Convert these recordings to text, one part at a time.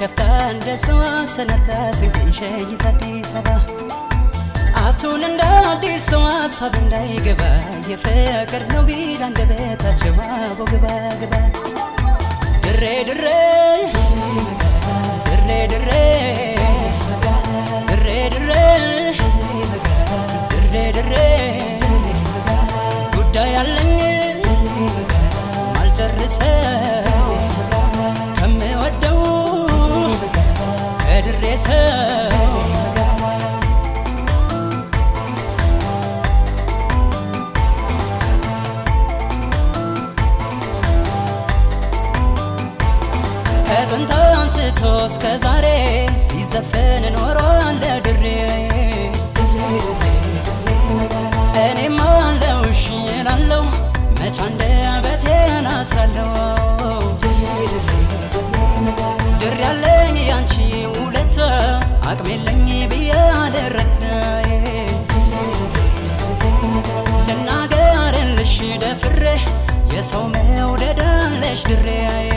ከፍታ እንደ ሰው አሰናድታ ስንቅን ሸኝታ አዲስ አበባ አቱን እንደ አዲስ ሰው ሀሳብ እንዳይገባ የፍቅር ነው ቢል አንደበታቸው አቦ ግባ ግባ ድሬ ድሬ ድሬ ድሬ ድሬ ድሬ ድሬ ድሬ ጉዳይ አለኝ ማልጨርሰው ከምወደው ከድሬ ሰው ከጥንት አንስቶ እስከ ዛሬ ሲዘፈን ኖሯል ድሬ እኔም አለው እሺ እላለሁ መች አንደበቴን አስራለሁ ድር ያለኝ ያንቺ ውለታ አቅም የለኝ ብዬ አልረታ ልናገርልሽ ደፍሬ የሰው መውደድ አለሽ ድሬ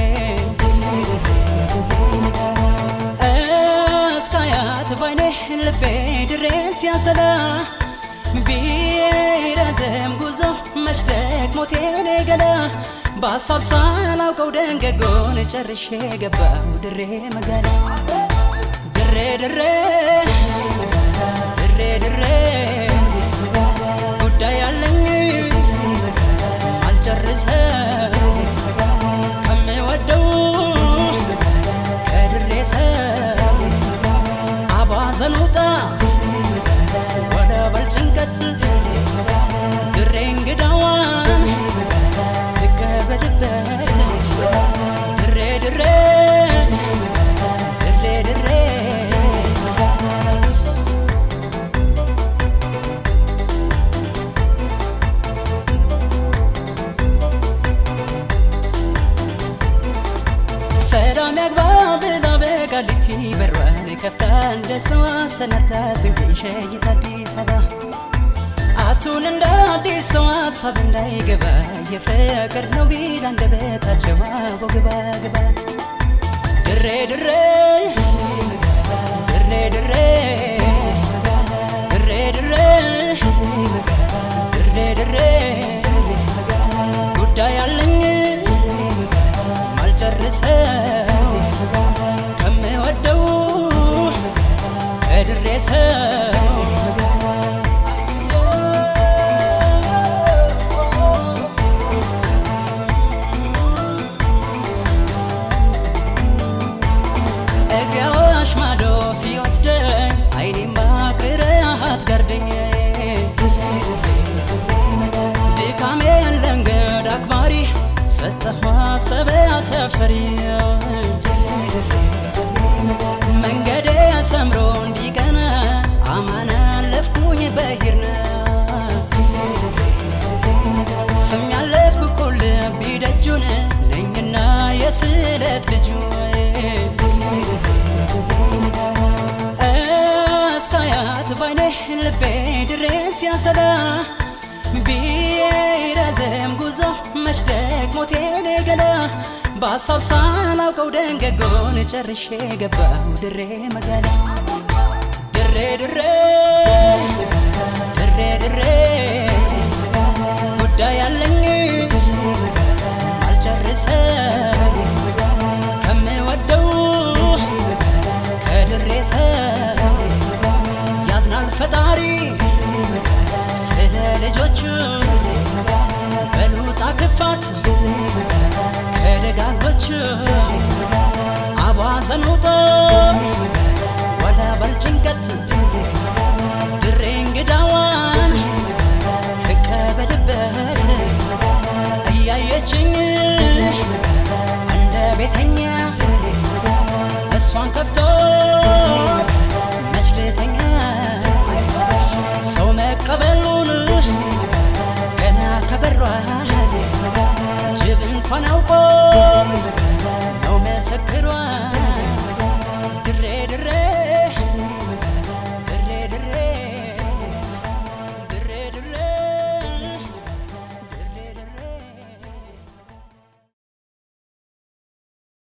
እስካያት ባይኔ ልቤ ድሬ ሲያሰላ ቢረዘም ጉዞ መሽደቅ ሞቴን ገላ በሀሳብ ሳላውቀው ደንገጎን ጨርሼ ገባው ድሬ መጋላ ድሬ ድሬ ድሬ ድሬ ጉዳይ አለኝ አልጨርሰው ከምወደው ከድሬ ሰው አባዘን ውጣ ወደ በልጭንቀት ድሬ እንግዳዋን ትቀበልበት ድሬ ድሬ ድሬ ድሬ ሰላም ያግባ ብላ በቃሊቲ በሯን ከፍታ እንደ ሰው አሰናድታ ስንቅን ሸኝታ አዲስ አበባ አቱን እንደ አዲስ ሰው ሀሳብ እንዳይገባ የፍቅር ነው ቢል አንደበታቸው አቦ ግባ ግባ ድሬ ድሬ ድሬ ድሬ ድሬ ድሬ ድሬ ድሬ ጉዳይ አለኝ ማልጨርሰው ከምወደው ከድሬ ሰው እግያዋሽ ማዶ ሲወስደኝ አይኔማ ቅርሃት ጋርደኝ ድካሜ ለእንግዳ አክባሪ ሰጠህ ማሰቢያ ተፈሪ መንገዴ ሰምሮ እንዲቀና አማን አለፍኩኝ በሂርና ስም ያለፍኩ ቁልቢ ደጁን ነኝና የስለት ልጁ እስካያት ባይኔ ልቤ ድሬስ ሲያሰላ ቢረዘም ጉዞ መሽደቅ ሞቴን ገላ በሀሳብ ሳላውቀው ደንገጎን ጨርሼ ገባው ድሬ መጋላ ድሬ ድሬ ድሬ ድሬ ጉዳይ አለኝ አልጨርሰው ከምወደው ከድሬ ሰው ያዝናል ፈጣሪ ስለ ልጆቹ በሉጣ ክፋት ከደጋጎቹ አቧዘን ውጦ ወደ በልጭንቀት ድሬ እንግዳዋን ትቀበልበት እያየችኝ እንደ ቤተኛ እሷን ከፍቶት መች ልተኛ ሰው መቀበሉን ገና ከበሯ ጅብ እንኳን አውቆ ነው መሰክሯ